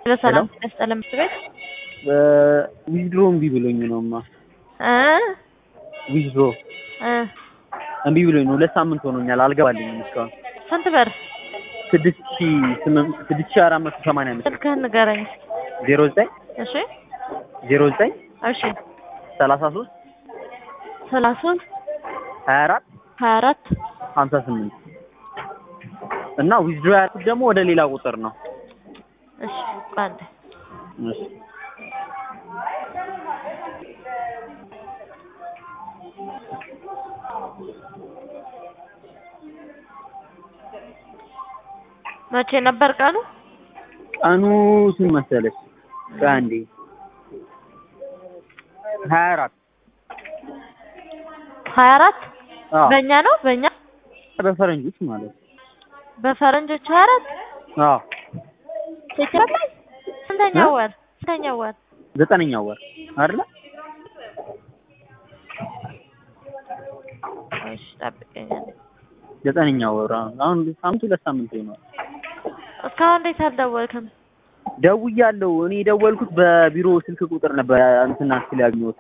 በሰላም ያስጠለም ቤት ዊዝድሮ እምቢ ብሎኝ ነውማ። እ ዊዝድሮ እ እምቢ ብሎኝ ነው። ሁለት ሳምንት ሆኖኛል። አልገባልኝም እስካሁን ስንት ብር ስድስት ሺ ስምንት ስድስት ሺ አራት መቶ ሰማንያ አምስት ስልክህን ንገረኝ። ዜሮ ዘጠኝ እሺ ዜሮ ዘጠኝ እሺ ሰላሳ ሶስት ሰላሳ ሶስት ሀያ አራት ሀያ አራት ሀምሳ ስምንት እና ዊዝድሮ ያልኩት ደግሞ ወደ ሌላ ቁጥር ነው። እሺ ቆይ አንዴ እሺ መቼ ነበር ቀኑ? ቀኑ ስንት መሰለሽ? ቆይ አንዴ ሀያ አራት ሀያ አራት አዎ በእኛ ነው በእኛ በፈረንጆች ማለት ነው። በፈረንጆች ሀያ አራት አዎ ሴፕቴምበር ላይ ስንተኛው እ? ወር ስንተኛው ወር ዘጠነኛው ወር አይደለ? እሺ ጠብቀኝ አንዴ። ዘጠነኛው ወር አሁን አሁን ሳምንት ሁለት ሳምንት ይሆናል። እስካሁን እንዴት አልደወልክም? ደውያለሁ። እኔ የደወልኩት በቢሮ ስልክ ቁጥር ነበር እንትና ስል ያገኘሁት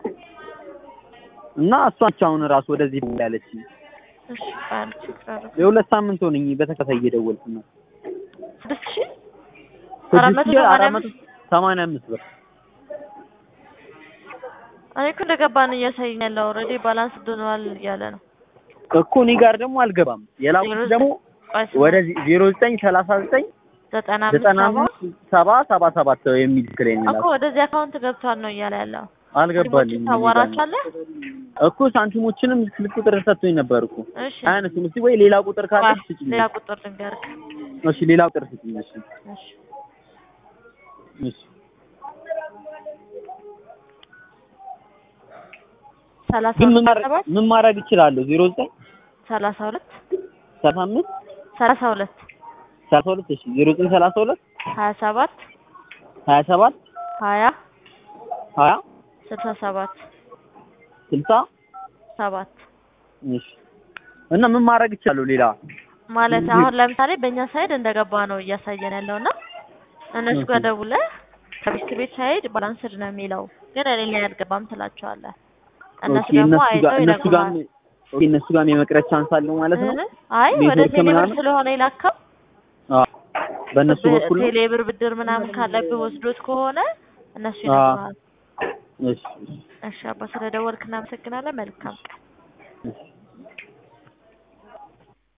እና እሷ ነች አሁን እራሱ ወደዚህ ደውል ያለችኝ። እሺ ቆይ አንዴ ችግር አለ። የሁለት ሳምንት ሆነኝ በተከታታይ እየደወልኩ ነው። ስድስት ሺህ አራት መቶ ስድስት ሺህ ሰማንያ አራት መቶ ሰማንያ አምስት ብር እኔ እኮ እንደገባን እያሳየኝ ያለው ኦልሬዲ ባላንስ ድኗል እያለ ነው። እኮ እኔ ጋር ደግሞ አልገባም። የላኩት ደግሞ ቆይ ስማ፣ ወደዚህ ዜሮ ዘጠኝ ሰላሳ ዘጠኝ ዘጠና አምስት ዘጠና ሰባ አምስት ሰባ ሰባ ሰባት የሚል ክሌም እኮ ወደዚህ አካውንት ገብቷል ነው እያለ ያለው። አልገባልኝም። እኔ ጋር ነው። ታዋራቻለህ? እኮ ሳንቲሞችንም ስልክ ቁጥር ሰጥቶኝ ነበር እኮ እሺ አያነሱም። እስኪ ወይ ሌላ ቁጥር ካለ ቆይ ስጭኝ። ሌላ ቁጥር ልንገርህ። እሺ ሌላ ቁጥር ስጭኝ። እሺ እሺ እሺ ሰላሳ ግን ምን ሁለት ማድረግ ሰባት ምን ማድረግ እችላለሁ? ዜሮ ዘጠኝ ሰላሳ ሁለት ሰላሳ አምስት ሰላሳ ሁለት ሰላሳ ሁለት እሺ ዜሮ ዘጠኝ ሰላሳ ሁለት ሀያ ሰባት ሀያ ሰባት ሀያ ሀያ ስልሳ ሰባት ስልሳ ሰባት እሺ እና ምን ማድረግ እችላለሁ? ሌላ ማለት አሁን ለምሳሌ በእኛ ሳይድ እንደገባ ነው እያሳየን ያለው እና እነሱ ጋር ደውለህ ከቤት ቤት ሳይድ ባላንስድ ነው የሚለው ግን እኔ ላይ አልገባም ትላቸዋለህ። እነሱ ኦኬ ደግሞ እነሱ ጋር አይተው እነሱ ጋር ይነግሩሃል። ኦኬ እነሱ ጋር የመቅረት ቻንስ አለው ማለት ነው። እ? አይ ወደ ኔትወርክ ቴሌብር ምናምን? ስለሆነ የላከው አዎ በእነሱ በኩል ነው። ቴሌብር ብድር ምናምን ካለብህ ወስዶት ከሆነ እነሱ አዎ። ይነግሩሃል። እሺ እሺ። እሺ አባ ስለደወልክ እናመሰግናለን። መልካም ቀን